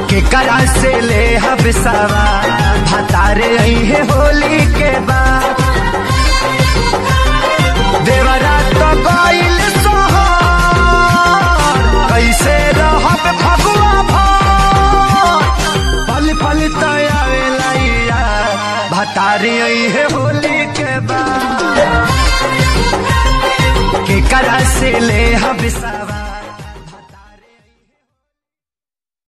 केकरा से ले हबसावा भतारे आई है होली के बाद देवरा तो गइल सोहर कैसे रहब फगुआ भर पल पल तयावेला यार भतारे आई है होली के बाद केकरा से ले हबसावा